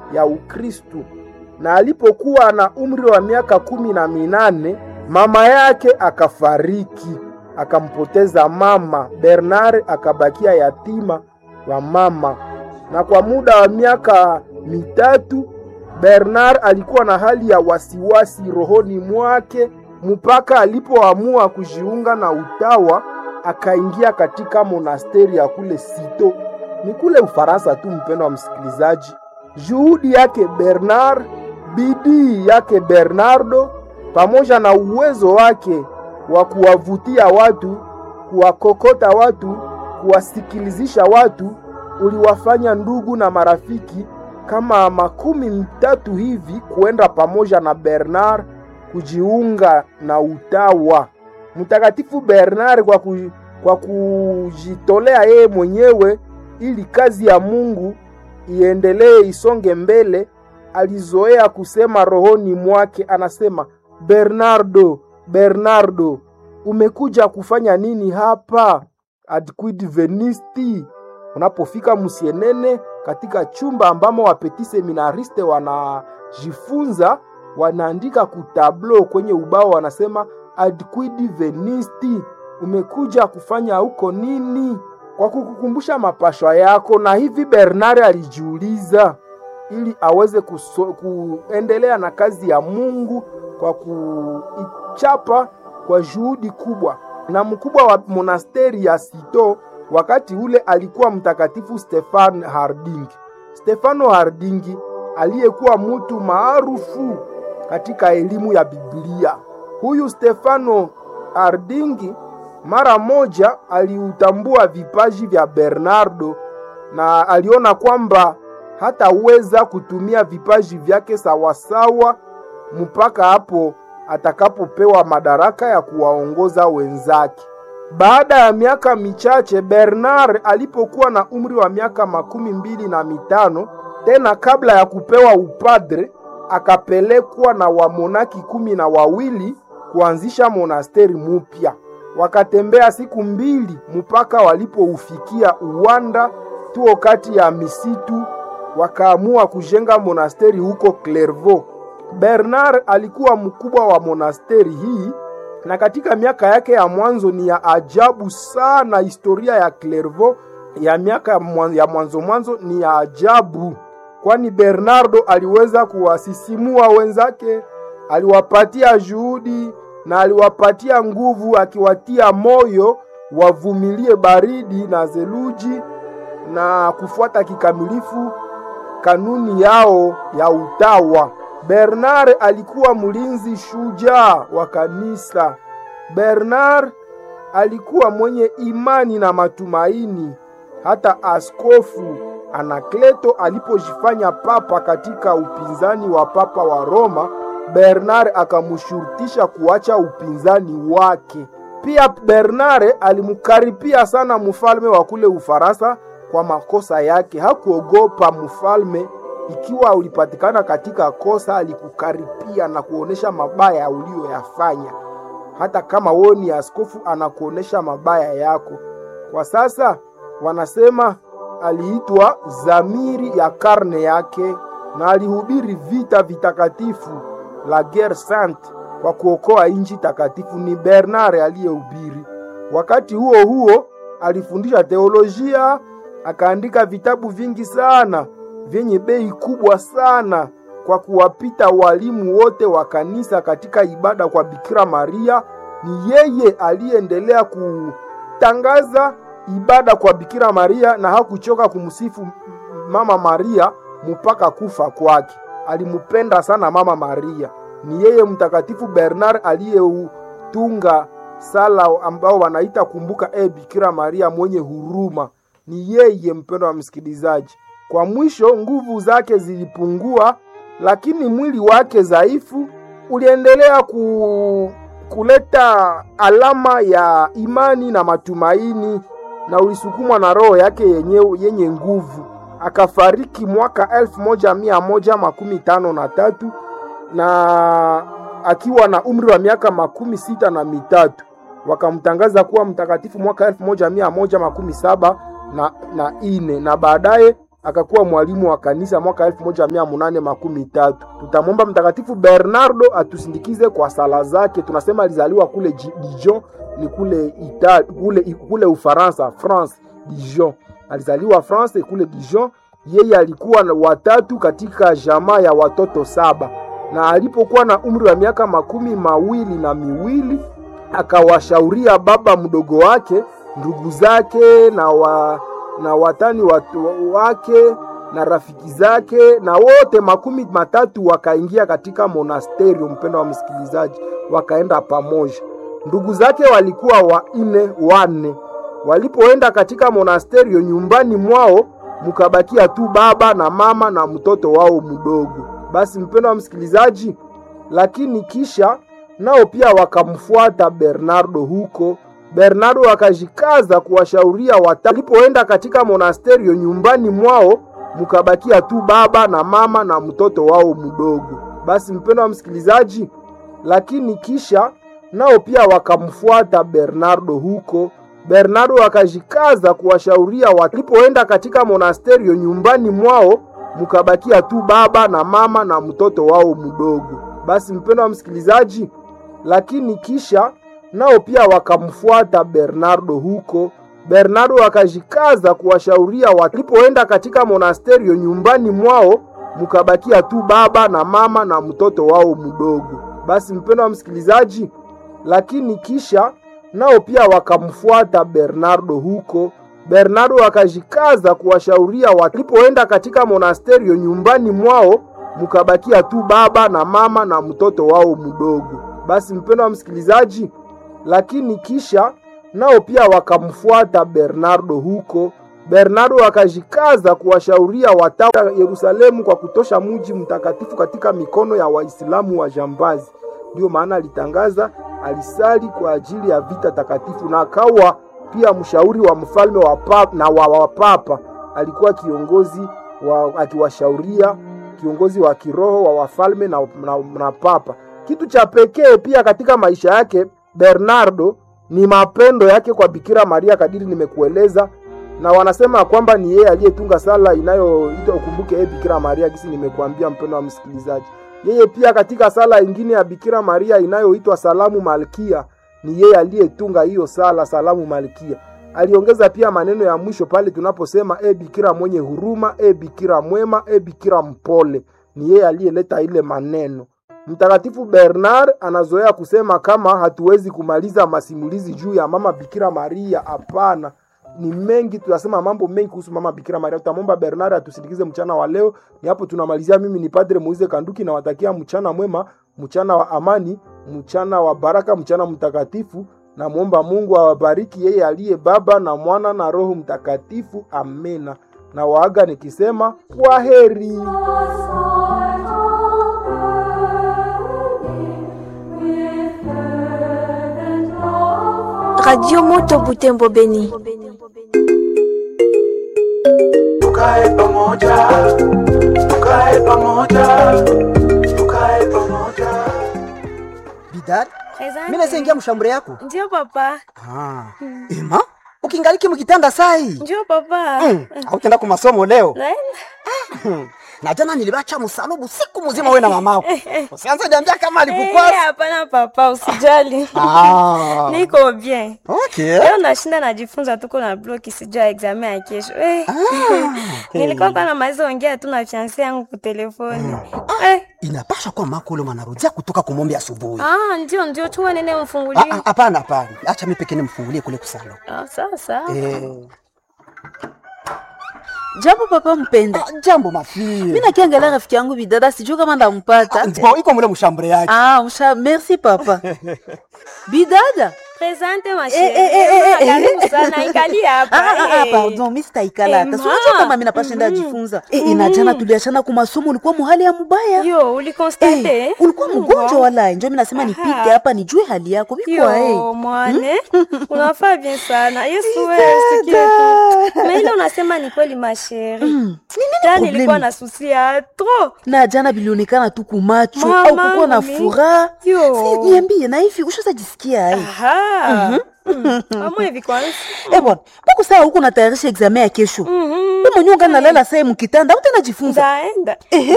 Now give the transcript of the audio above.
ya Ukristu, na alipokuwa na umri wa miaka kumi na minane mama yake akafariki, akampoteza mama. Bernard akabakia yatima wa mama, na kwa muda wa miaka mitatu Bernard alikuwa na hali ya wasiwasi rohoni mwake mpaka alipoamua kujiunga na utawa, akaingia katika monasteri ya kule Sito, ni kule Ufaransa tu. Mpendo wa msikilizaji, juhudi yake Bernard, bidii yake Bernardo, pamoja na uwezo wake wa kuwavutia watu, kuwakokota watu, kuwasikilizisha watu, uliwafanya ndugu na marafiki kama makumi tatu hivi kuenda pamoja na Bernard kujiunga na utawa. Mtakatifu Bernard kwa, ku, kwa kujitolea yeye mwenyewe ili kazi ya Mungu iendelee isonge mbele, alizoea kusema rohoni mwake, anasema Bernardo, Bernardo, umekuja kufanya nini hapa ad quid venisti? Unapofika Musienene katika chumba ambamo wapeti seminariste wanajifunza, wanaandika kutablo kwenye ubao, wanasema ad quid venisti, umekuja kufanya huko nini? Kwa kukukumbusha mapashwa yako. Na hivi Bernard alijiuliza ili aweze kuso, kuendelea na kazi ya Mungu kwa kuichapa kwa juhudi kubwa. Na mkubwa wa monasteri ya Sito wakati ule alikuwa mtakatifu Stefan Harding. Stefano Harding aliyekuwa mtu maarufu katika elimu ya Biblia. Huyu Stefano Harding mara moja aliutambua vipaji vya Bernardo na aliona kwamba hataweza kutumia vipaji vyake sawasawa mpaka hapo atakapopewa madaraka ya kuwaongoza wenzake. Baada ya miaka michache, Bernard alipokuwa na umri wa miaka makumi mbili na mitano, tena kabla ya kupewa upadre, akapelekwa na wamonaki kumi na wawili kuanzisha monasteri mupya. Wakatembea siku mbili mpaka walipoufikia uwanda tuo kati ya misitu, wakaamua kujenga monasteri huko Clairvaux. Bernard alikuwa mkubwa wa monasteri hii na katika miaka yake ya mwanzo ni ya ajabu sana. Historia ya Clairvaux ya miaka ya mwanzo mwanzo ni ya ajabu, kwani Bernardo aliweza kuwasisimua wenzake, aliwapatia juhudi na aliwapatia nguvu, akiwatia moyo wavumilie baridi na theluji na kufuata kikamilifu kanuni yao ya utawa. Bernard alikuwa mlinzi shujaa wa kanisa. Bernard alikuwa mwenye imani na matumaini. Hata askofu Anakleto alipojifanya papa katika upinzani wa papa wa Roma, Bernard akamshurutisha kuacha upinzani wake. Pia Bernard alimkaripia sana mfalme wa kule Ufaransa kwa makosa yake. Hakuogopa mfalme ikiwa ulipatikana katika kosa, alikukaripia na kuonesha mabaya uliyoyafanya. Hata kama wewe ni askofu, anakuonesha mabaya yako. Kwa sasa wanasema aliitwa zamiri ya karne yake, na alihubiri vita vitakatifu la guerre sainte kwa kuokoa nchi takatifu. Ni Bernard aliyehubiri. Wakati huo huo alifundisha teolojia, akaandika vitabu vingi sana vyenye bei kubwa sana kwa kuwapita walimu wote wa kanisa katika ibada kwa Bikira Maria. Ni yeye aliyeendelea kutangaza ibada kwa Bikira Maria na hakuchoka kumsifu Mama Maria mpaka kufa kwake. Alimupenda sana Mama Maria. Ni yeye Mtakatifu Bernard aliyeutunga sala ambao wanaita kumbuka e Bikira Maria mwenye huruma. Ni yeye, mpendo wa msikilizaji. Kwa mwisho nguvu zake zilipungua, lakini mwili wake dhaifu uliendelea ku, kuleta alama ya imani na matumaini, na ulisukumwa na roho yake yenye, yenye nguvu. Akafariki mwaka elfu moja mia moja makumi tano na tatu na akiwa na umri wa miaka makumi sita na mitatu. Wakamtangaza kuwa mtakatifu mwaka elfu moja mia moja makumi saba na, na ine na baadaye akakuwa mwalimu wa kanisa mwaka elfu moja mia munane makumi tatu. Tutamwomba Mtakatifu Bernardo atusindikize kwa sala zake. Tunasema alizaliwa kule Dijon, ni kule Ita, kule, kule Ufaransa, France, Dijon. Alizaliwa France kule Dijon. Yeye alikuwa watatu katika jamaa ya watoto saba, na alipokuwa na umri wa miaka makumi mawili na miwili akawashauria baba mdogo wake, ndugu zake na wa, na watani watu wake na rafiki zake na wote makumi matatu wakaingia katika monasterio. Mpendo wa msikilizaji, wakaenda pamoja. Ndugu zake walikuwa wanne wanne. Walipoenda katika monasterio, nyumbani mwao mkabakia tu baba na mama na mtoto wao mdogo. Basi mpendo wa msikilizaji, lakini kisha nao pia wakamfuata Bernardo huko. Bernardo akajikaza kuwashauria wata. Walipoenda katika monasterio, nyumbani mwao mkabakia tu baba na mama na mtoto wao mdogo. Basi mpendo wa msikilizaji, lakini kisha nao pia wakamfuata Bernardo huko. Bernardo akajikaza kuwashauria walipoenda katika monasterio, nyumbani mwao mkabakia tu baba na mama na mtoto wao mdogo. Basi mpendo wa msikilizaji, lakini kisha nao pia wakamfuata Bernardo huko. Bernardo akajikaza kuwashauria walipoenda katika monasterio, nyumbani mwao mkabakia tu baba na mama na mtoto wao mdogo. Basi mpendo wa msikilizaji, lakini kisha nao pia wakamfuata Bernardo huko. Bernardo akajikaza kuwashauria walipoenda katika monasterio, nyumbani mwao mkabakia tu baba na mama na mtoto wao mdogo. Basi mpendo wa msikilizaji, lakini kisha nao pia wakamfuata Bernardo huko. Bernardo akajikaza kuwashauria watawa Yerusalemu kwa kutosha mji mtakatifu katika mikono ya Waislamu wa jambazi. Ndiyo maana alitangaza, alisali kwa ajili ya vita takatifu na akawa pia mshauri wa mfalme wa papa, na wa wapapa. Alikuwa kiongozi wa, akiwashauria kiongozi wa kiroho wa wafalme na, na, na papa. Kitu cha pekee pia katika maisha yake Bernardo ni mapendo yake kwa Bikira Maria kadiri nimekueleza, na wanasema kwamba ni yeye aliyetunga sala inayoitwa ukumbuke e Bikira Maria, kisi nimekuambia mpendo wa msikilizaji. Yeye pia katika sala ingine ya Bikira Maria inayoitwa Salamu Malkia, ni yeye aliyetunga hiyo sala Salamu Malkia. Aliongeza pia maneno ya mwisho pale tunaposema e Bikira mwenye huruma, e Bikira mwema, e Bikira mpole. Ni yeye aliyeleta ile maneno. Mtakatifu Bernard anazoea kusema kama hatuwezi kumaliza masimulizi juu ya mama Bikira Maria. Hapana, ni mengi, tunasema mambo mengi kuhusu mama Bikira Maria. Tutamwomba Bernard atusindikize mchana wa leo. Ni hapo tunamalizia. Mimi ni Padre Moize Kanduki, nawatakia mchana mwema, mchana wa amani, mchana wa baraka, mchana mtakatifu. Namwomba Mungu awabariki yeye aliye Baba na Mwana na Roho Mtakatifu. Amena. Na waaga nikisema kwa heri. Radio Moto Butembo Beni. Tukae pamoja, tukae pamoja, tukae pamoja. Bidad, Asante. mimi naweza ingia mshambure yako? Ndio papa. Ah. Ema, ukingaliki mkitanda sai. Ndio papa. Mm. Hautenda kwa masomo leo. Naenda. Na jana nilibacha msalubu siku mzima wewe na mamako. Usianze niambia kama Eh, alikukwasa. hapana papa, usijali. Ah. Niko bien. Okay. Leo nashinda najifunza tuko na bloki sijua examen ya kesho. Eh. Nilikuwa kwa namaliza ongea tu na fiancé yangu kwa telefoni. Eh. Inapasha kuwa mako ule mwanarudia kutoka kumombe asubuhi. Ah, ndio ndio chuma nene Ah, umfungulie. ah, Hapana, hapana. Acha mimi pekee nimfungulie kule kusalo. Ah, sawa sawa. Eh. Jambo papa mpenda. Ah, jambo mafie. Mimi nakiangalia rafiki yangu bidada sijui kama ndampata. Bon, iko mule mshambure yake. Ah, msha merci papa. Bidada. Presente ma Eh, eh, eh, eh, chérie. eh. Karibu sana ikali hapa. Ah, ah, ah, eh. pardon, mimi sitaikala hata. Eh, Si unajua ma. kama mimi napashinda ajifunza. Eh, inajana tuliachana kwa masomo ulikuwa muhali ya mubaya. Yo, ulikonstate? Eh, ulikuwa mgonjwa wala njo mimi nasema nipite hapa nijue hali yako. Biko eh. Yo, mwane unafaa bien sana yesu wewe usikie tu na ile unasema ni kweli masheri ta problemi? nilikuwa na susi ya tro Na jana bilionekana tu kumacho Mama, au kukuwa na mimi. furaha. Yo. Si niambie na hivi ushaza jisikia ai. Amwe hivi kwanza. Eh bwana, mbona saa huko natayarisha examen ya kesho? Mhm. Wewe mwenyewe ungali nalala saa mu kitanda, utaenda jifunza. Ndaenda.